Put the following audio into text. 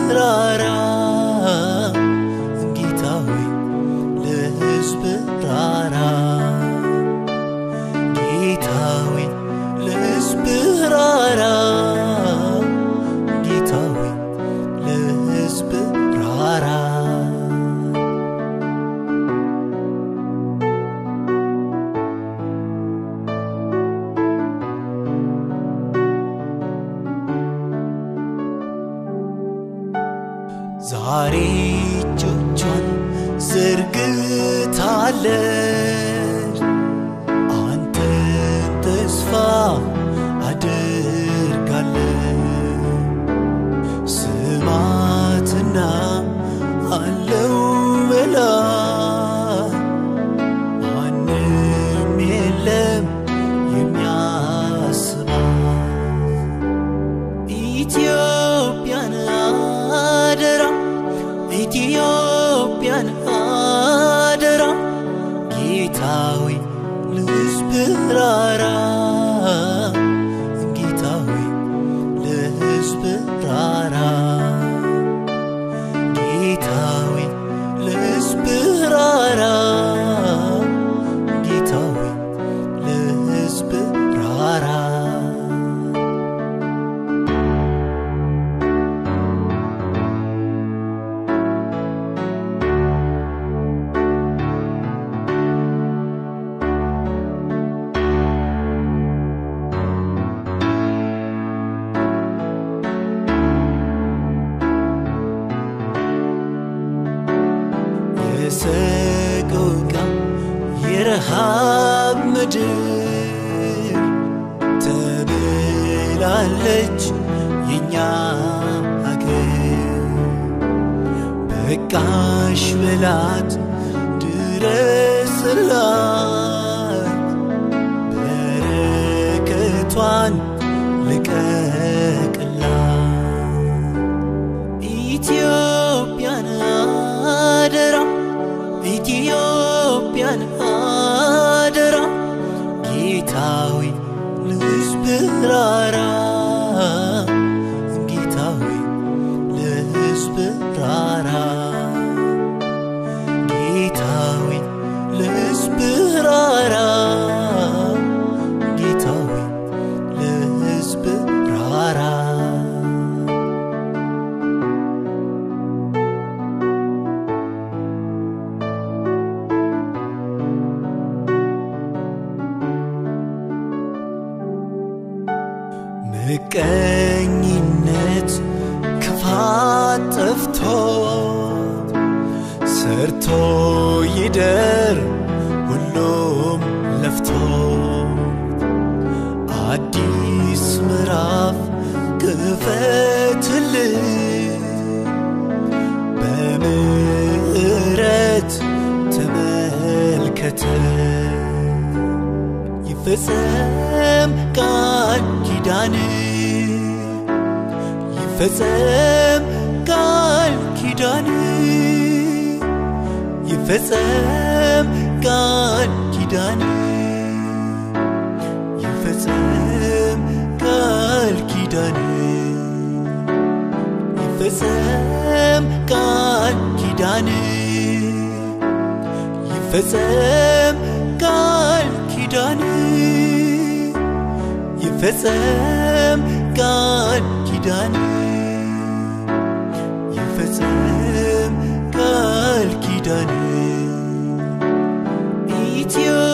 ራራ ጌታ ሆይ ለሕዝብ ራራ ጌታ ሆይ ለሕዝብ ራራ ጌታ ሆይ ለሕዝብ ራራ ዛሬ እጆቿን ዘርግታለች አንተን ተስፋ አድርጋለች ስማትና አለው በላ ማንም የለም የሚያስባት ኢትዮጵያን አደራ ኢትዮጵያን አደራ ጌታዊ ለሕዝብ ራራ ጌታዊ ለሕዝብ ራራ ጌታዊ ለሕዝብ ራራ ጌታዊ ለሕዝብ ራራ የሰቆቃ የረሃብ ምድር ተብላለች የኛ አገር በቃሽ በላት ድረስላት በረከቷን ልቀቅላት ኢትዮጵያን አደራ ኢትዮጵያን አደራ ጌታዊ ለሕዝብ ራራ ጌታዊ ለሕዝብ ራራ ጌታዊ ለሕዝብ ራራ ጌታዊ ለሕዝብ ራራ ምቀኝነት ክፋት ጠፍቶ ሰርቶ ይደር ሁሉም ለፍቶ አዲስ ምዕራፍ ክፈትልን በምሕረት ተመልከተ ይፈጸም ቃል ኪዳን ይፈጸም ቃል ኪዳን ይፈጸም ቃል ኪዳን ይፈጸም ቃል ኪዳን ይፈጸም ቃል ኪዳን ይፈጸም ቃል ኪዳን ይፈጸም ቃል ኪዳን ይፈጸም ቃል ኪዳን ኢትዮ